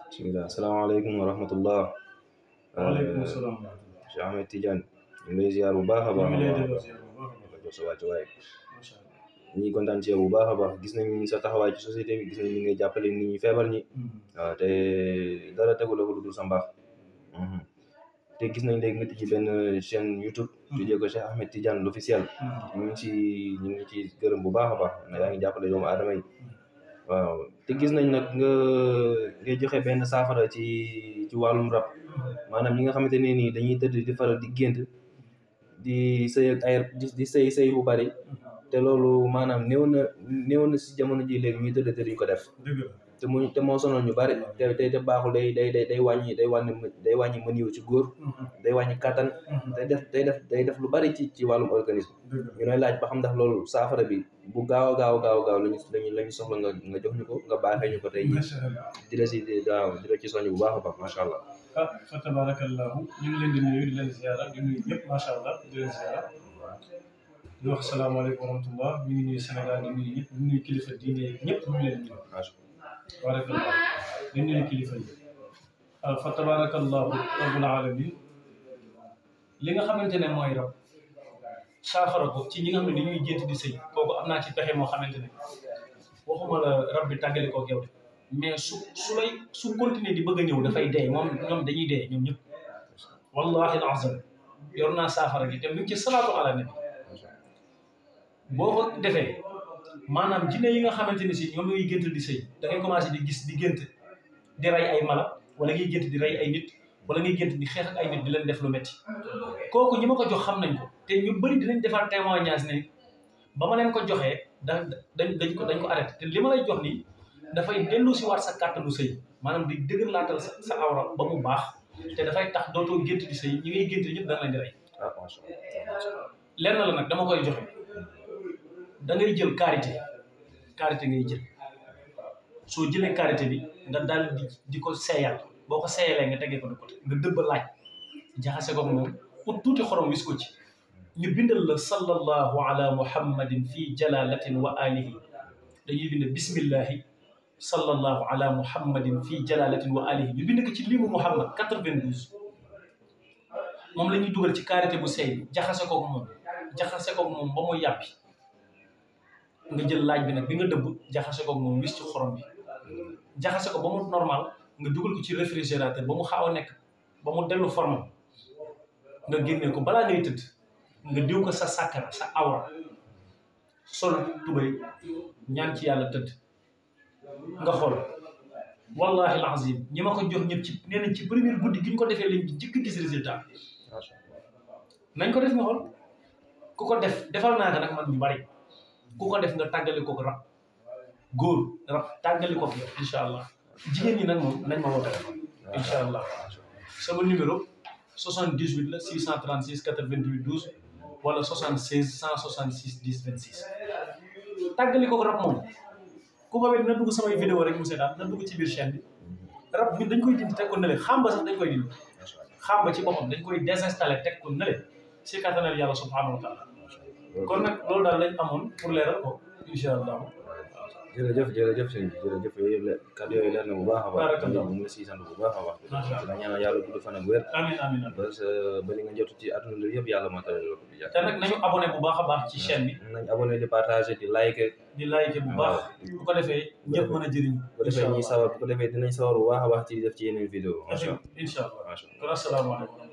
bismillah asalaamaaleykum wa rahmatullah waaleykum salaam wa rahmatulah. Cheikh Ahmed Tidiane ñu ngi lay ziar bu baax a ñu baax ngi lay a baax delloo ziar bu baax a baax. nga jox sa wàccuwaay macha allah. ñi ngi kontaan ci yow bu baax a baax gis nañ sa taxawaay ci société bi gis nañ ni ngay jàppale nit ñi feebar ñi waaw te dara tegu la ko lu dul sa mbaax Mhm. te gis nañ léegi nga tijji benn chaîne YouTube tuddee ko Cheikh Ahmed Tidiane l'officiel ñu ngi ci ñu ngi ci gërëm bu baax a baax na yaa ngi jàppale doomu aadama yi waaw te gis nañ nag nga ngay joxe benn saafara ci ci wàllum rab maanaam ñi nga xamante ne nii dañuy tëdd di faral di gént di sëy ak ay di di sëy sëy bu bari te loolu maanaam néew na néew na si jamono ji léegi ñuy tëdd te duñ ko def dëgg la. te mu te moo sonal ñu bari te te te baaxul day day day day wàññi day wàññi day wàññi mën yiw ci góor day wàññi kàttan day def day def day def lu bari ci ci wàllum organisme dëgg la. ñu lay laaj ba xam ndax loolu saafara bi bu gaaw a gaaw a gaaw a gaaw lañu lañu la ñu soxla nga nga jox ñu ko nga baaxee ñu ko tey jii macha allah. di la si waaw di la ci soññ bu baax a baax macha allah ah fa tabarakallahu ñu ngi leen di nuyu di leen ziara di nuyu ñëpp macha allah di leen ziara di wax salaamaaleykum wa rahmatullah ñu ngi nuyu Sénégal di nuyu ñëpp di nuyu kilifa diine yi ñëpp ñu ngi leen di nuyu. macha barakallahu di nuyu kilifa yi. ah fa tabarakallahu rabbul alamin li nga xamante ne mooy rab saafara ko ci ñi nga xam ne dañuy gént di sëy kooku am naa ci pexe moo xamante ne waxuma la rab bi tàggali koog yow de mais su su lay su continuer di bëgg a ñëw dafay dee moom ñoom dañuy dee ñoom ñëpp wallahi alazim yor naa saafara gi te mu ngi ci salaatu ala nabi boo ko defee maanaam jinne yi nga xamante ne si ñoom ñooy gént di sëy da ngay commencé di gis di gént di rey ay mala wala ngay gént di rey ay nit wala ngay gént di xeex ak ay nit di leen def lu metti kooku ñi ma ko jox xam nañ ko te ñu bëri dinañ defar témoignage ne ba ma leen ko joxee da dañ dañ ko dañ ko arrêté te li ma lay jox nii dafay dellu si waat sa kàttanu sëy maanaam di dëgër laatal sa sa awra ba mu baax te dafay tax dootoo gént di sëy ñi ngay gént ñëpp da nga leen di rey ah macha allah lenn la nag dama koy joxe da ngay jël karité karité ngay jël soo jëlee karité bi nga daal di di ko seeyal boo ko seeyalee nga tegee ko de côté nga dëbb laaj jaxase ko ak moom pour tuuti xorom wis ko ci ñu bindal la sallallahu ala muhammadin fi jalalatin wa alihi dañuy bind bismillahi sallallahu ala muhammadin fi jalalatin wa alihi ñu bind ko ci limu muhammad 92 moom la ñuy dugal ci karité bu seey bi jaxase ko ak moom jaxase ko ak moom ba mu yàppi nga jël laaj bi nag bi nga dëbb jaxase ko ak moom wis ci xorom bi jaxase ko ba mu normal nga dugal ko ci réfrigérateur ba mu xaaw a nekk ba mu dellu forme nga génne ko balaa ngay tëdd nga diw ko sa sàkkara sa awra sol tubay ñaan ci yàlla tëdd nga xool wallahi alazim ñi ma ko jox ñëpp ci nee nañ ci première guddi gi ñu ko defee lañ jëkk gis résultat macha allah nañ ko def nga xool ku ko def defal naa ko nag man ñu bari ku ko def nga tàggali ko rab góor rab tàggali ko yow incha allah jigéen ñi nag moom nañ ma woo téléphone incha allah sama numéro 78 la 636 88 12 wala 76 166 10 26 tàggali ko rab moom ku ko wet na dugg samay vidéo rek mu seetaan na dugg ci biir chaîne bi rab ñun dañ koy dindi teg ko nële xamba sax dañ koy dindi xamba ci boppam dañ koy désinstallé teg ko nële si kattanal yàlla subhanahu wa taala kon nag loolu daal lañ amoon pour leeral ko incha allah jërëjëf jërëjëf sëñ bi jërëjëf yooyu yëpp leer kàddu yooyu leer na bu baax a baax Barakallah. ñu ngi la siy sant bu baax a baax Macha Allah. la ñaanal yàlla gudd fan ak wér amin amin amin ba sa ba li nga jot ci àdduna bi yëpp yàlla moo tax la ko di jàpp te nag nañu abonné bu baax a baax ci chaîne bi nañ abonné di partager di like di like bu baax bu ko defee ñëpp mën a jëriñ bu ko defee ñuy sawar bu ko defee dinañ sawar bu baax a baax ci def ci yeneen vidéo macha allah incha allah macha allah kon asalaamaaleykum